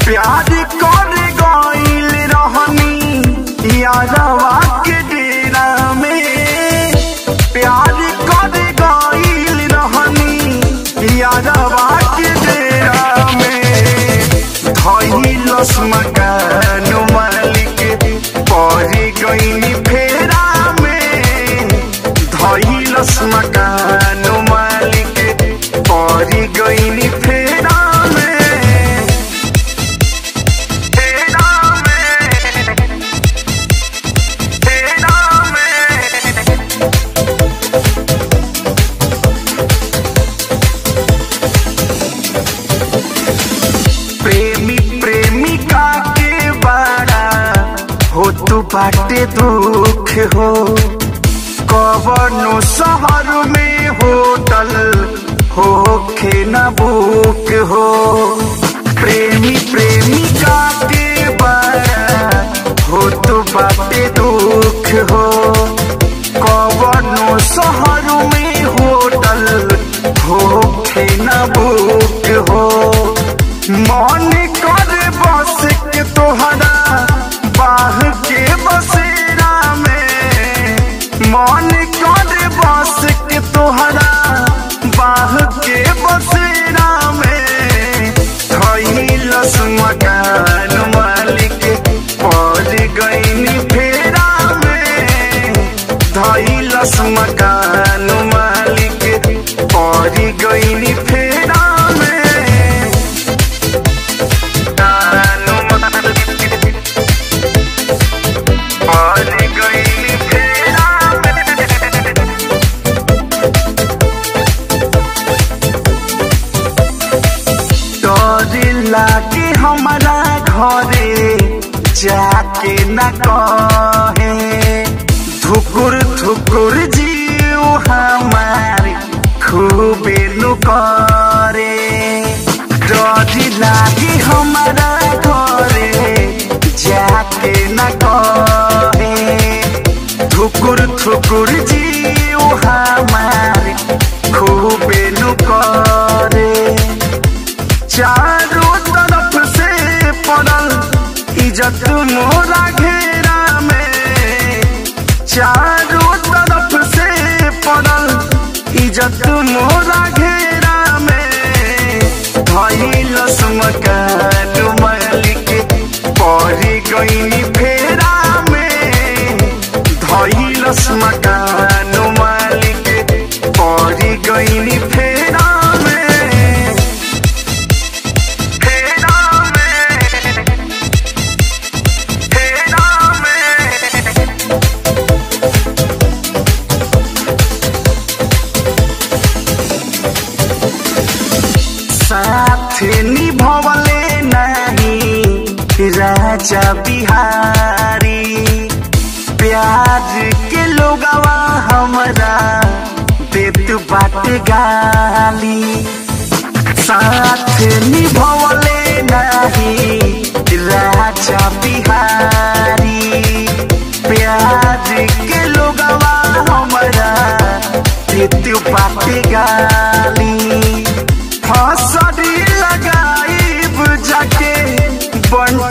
प्यार कर गईल रहनी यारवा के डेरा में प्यार कर गईल रहनी यारवा के डेरा में धइलस मकान मालिक परी गईनी फेरा में धइलस मकान मालिक परी गईनी फेरा में फेरा में फेरा में प्रेमी प्रेमिका के बड़ा हो तू बाटे दुख हो कवनो शहर में होटल होखे न बुक हो प्रेमी प्रेमिका के बड़ा हो तू बाटे दुख हो कवनो शहर में होटल होखे न बुक हो मन कर बस के तोहरा बाह के बसेरा में मन कर बस के तोहरा बाह के बसेरा में थैलस मकान मालिक पड़ गईनी फेरा में धैलस मकान मालिक पड़ गईनी फेरा में कानू मालिक पड़ गईनी फेरा में डर लागे हमारा घरे जाके न कहे धुकुर धुकुर जीव हमार खूबे नु करे डर लागे हमारा घरे जाके न कहे थुकुर थुकुर जीव हमार खूबे नु करे चारों तरफ से पड़ल इज्जत मोरा घेरा में चारों तरफ से पड़ल इज्जत मोरा घेरा में धैलस मकान मालिक पड़ी गईनी फेरा में धैलस मकान मालिक पड़ी गईनी फेरा में फेरा में फेरा में साथ निभवले नहीं राजा बिहारी प्याज के लोगवा हमरा देत बाट गाली साथ निभवले नहीं राजा बिहारी प्याज के लोगवा हमरा देत बाट गाली हसड़ी लगाई जाके बंट